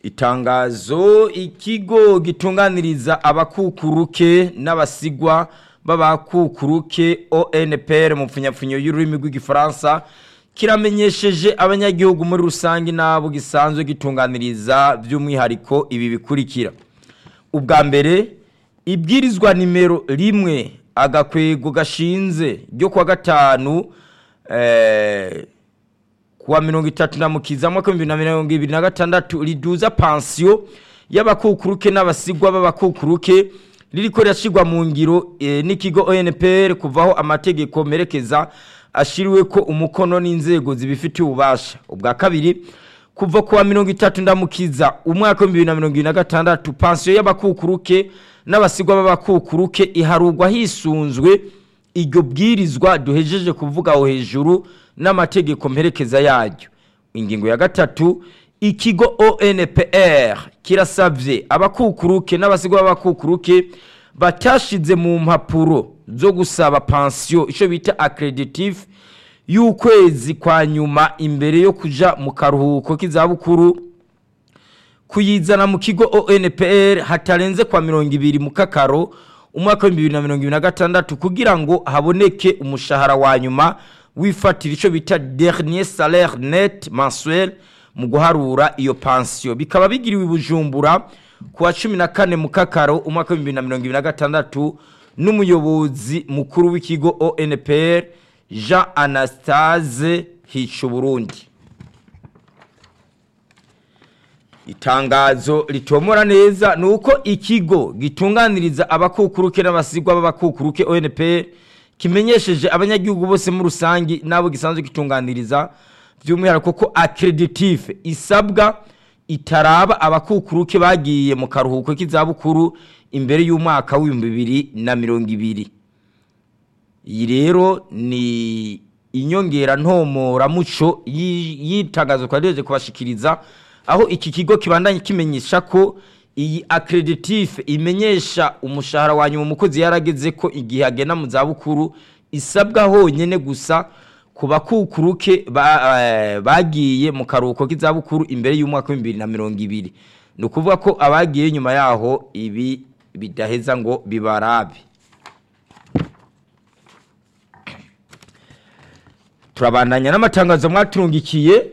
itangazo ikigo gitunganiriza abakukuruke n'abasigwa b'abakukuruke onpr mu mpfunyapfunyo y'ururimi rw'igifaransa kiramenyesheje abanyagihugu muri rusange n'abo gisanzwe gitunganiriza by'umwihariko ibi bikurikira ubwa mbere ibwirizwa nimero rimwe agakwego gashinze ryo kuwa gatanu eh, kuwa mirongo itatu na mukiza mwaka w'ibihumbi na mirongo ibiri na gatandatu riduza pansiyo y'abakukuruke n'abasigwa b'abakukuruke ririko rirashirwa mu ngiro eh, n'ikigo onpr kuvaho amategeko merekeza ashiriwe ko umukono n'inzego zibifitiye ububasha ubwa kabiri kuva kuwa mirongo itatu ndamukiza umwaka w'ibihumbi bibiri na mirongo ibiri na gatandatu pansiyo y'abakukuruke n'abasigwa b'abakukuruke iharurwa hisunzwe iryo bwirizwa duhejeje kuvuga aho hejuru n'amategeko mperekeza yaryo ingingo ya gatatu ikigo onpr kirasabye abakukuruke n'abasigwa b'abakukuruke batashize mu mpapuro zo gusaba pansiyo icyo bita accreditive y'ukwezi kwa nyuma imbere yo kuja mu karuhuko k'izabukuru kuyizana mu kigo onpr hatarenze kwa mirongo ibiri mu kakaro umwaka w'ibihumbi bibiri na mirongo ibiri na gatandatu kugira ngo haboneke umushahara wa nyuma wifatira icyo bita dernier salaire net mensuel mu guharura iyo pansiyo bikaba bigiriwe i bujumbura ku wa cumi na kane mu kakaro umwaka w'ibihumbi bibiri na mirongo ibiri na gatandatu n'umuyobozi mukuru w'ikigo onpr jean anastase hica uburundi itangazo ritomora neza ni uko ikigo gitunganiriza abakukuruke n'abasigwa b'abakukuruke onpr kimenyesheje abanyagihugu bose muri rusange n'abo gisanzwe gitunganiriza by'umwihariko ko accreditive isabwa itaraba abakukuruke bagiye mu karuhuko k'izabukuru imbere y'umwaka w'ibihumbi bibiri na mirongo ibiri iyi rero ni inyongera ntomoramuco y'itangazo twagejeje kubashikiriza aho iki kigo kibandanye kimenyesha ko iyi accreditive imenyesha umushahara wa nyuma umukozi yarageze ko igihe agena mu zabukuru isabwa honyine gusa ku bakukuruke bagiye mu karuhuko k'izabukuru imbere y'umwaka w'ibihumbi bibiri na mirongo ibiri ni ukuvuga ko abagiye nyuma yaho ibi bidaheza ngo bibarabe turabandanya n'amatangazo mwaturungikiye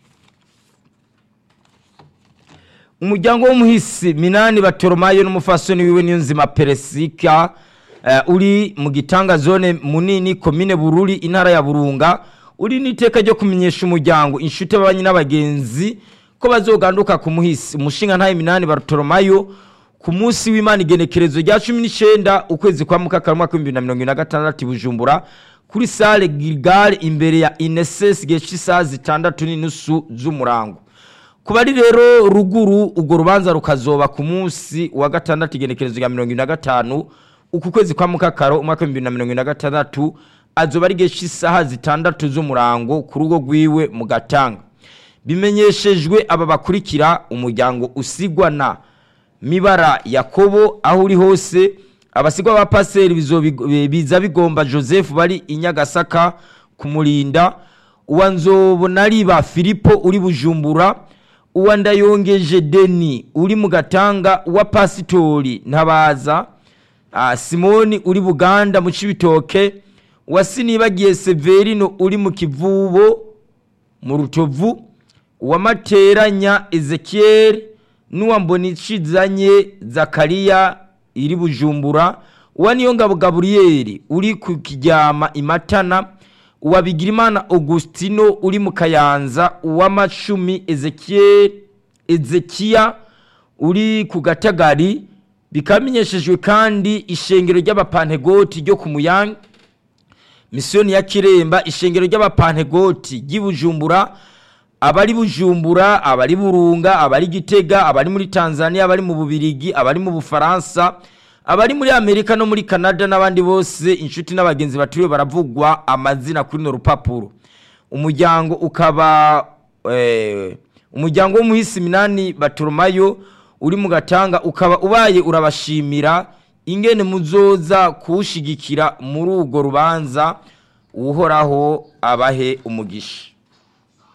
umuryango w'umuhisi minani batoromayo n'umufasoni wiwe niyonzima peresika uh, uri mu gitanga zone munini komine bururi intara ya burunga uri n'iteka ryo kumenyesha umuryango inshuti b'abanyi n'abagenzi ko bazoganduka ku muhisi umushinga ntayo minani batoromayo ku munsi w'imana igenekerezo rya cumi n'icyenda ukwezi kwa mukakara umwaka w'ibihumbi na mirongo ine na gatandatu i bujumbura kuri sale gilgale imbere ya inesesi gihe cy'isaha zitandatu n'inusu z'umurango ku bari rero ruguru urwo rubanza rukazoba ku munsi wa gatandatu igenekerezo rya mirongo ine na gatanu uku kwezi kwa mukakaro umwaka w'ibihumbi na mirongo ine na gatandatu azoba ari igihe cy'isaha zitandatu z'umurango ku rugo rwiwe mu gatanga bimenyeshejwe aba bakurikira umuryango usigwa na mibara yakobo aho uri hose abasigwa ba paseri biza bigomba joseph bari i nyagasaka kumurinda uwa nzobonariba filipo uri bujumbura uwa ndayongeje deni uri mu gatanga uwa pasitori ntabaza simoni uri buganda mu cibitoke uwa sinibagiye severino uri mu kivubo mu rutovu uwa materanya ezekiel n'uwa mbonicizanye zakariya iri bujumbura uwa niyongabo gaburiyeri uri ku kiryama imatana uwa bigirimana augustino uri mu kayanza uw'amacumi ezekiel ezekiya uri ku gatagari bikamenyeshejwe kandi ishengero ry'abapantegoti ryo ku muyange misiyoni ya kiremba ishengero ry'abapantegoti ry'i bujumbura abari bujumbura abari burunga abari gitega abari muri tanzania abari mu bubirigi abari mu bufaransa abari muri amerika no muri canada n'abandi bose inshuti n'abagenzi baturiwe baravugwa amazina kuri no rupapuro umuryango ukaba umuryango w'umuhisi minani batoromayo uri mu gatanga ukaba ubaye urabashimira ingene muzoza kuwushigikira muri urwo rubanza uhoraho abahe umugisha